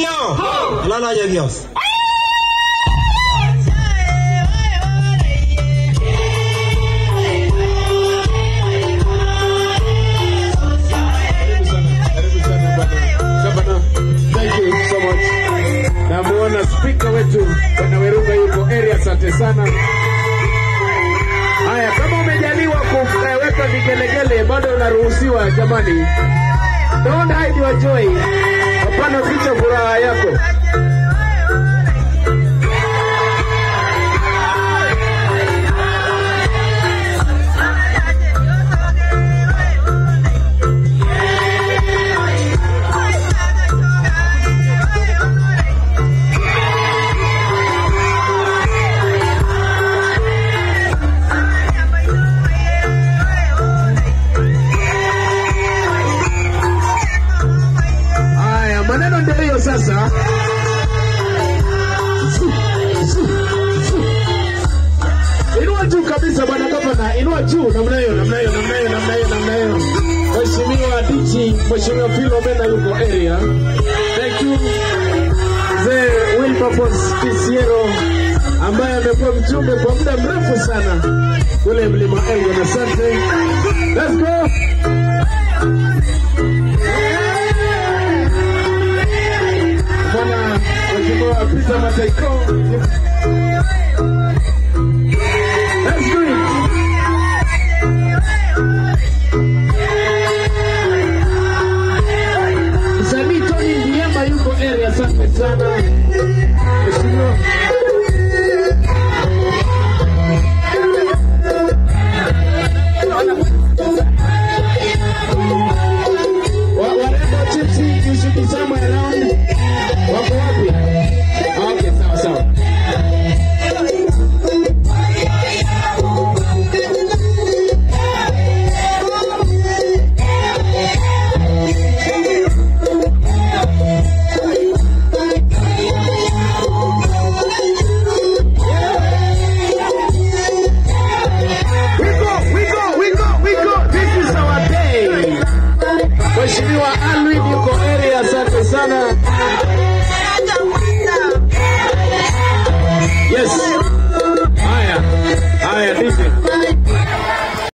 Nyao. Lala ya Dios. Karibu sana bwana. Gavana, thank you so much. Namuona spika wetu bwana Weruga yuko area, asante sana. Haya, kama umejaliwa kuweka vigelegele bado unaruhusiwa jamani. Don't hide your joy. Hapana, ficha furaha yako. Haya, maneno ndio hiyo sasa. Inua juu kabisa bwana gavana, inua juu namna hiyo, namna hiyo, namna hiyo, namna hiyo, namna hiyo. Mheshimiwa Dichi, Mheshimiwa Philomena yuko area. Thank you. Mzee Wilberforce Kisiero ambaye amekuwa mjumbe kwa muda mrefu sana kule Mlima Elgon. Asante. Let's go. Bwana Mheshimiwa Peter Mataiko. Let's do it. Msanii Tony Ndiema yuko area, asante sana. Mheshimiwa Wa- warembo Gypsy, you should be somewhere around. Wako wapi? Okay, sawa sawa. We go, we go, we go, we go. This is our day. Mheshimiwa Alwin yuko area, asante sana. Yes. Haya. Haya,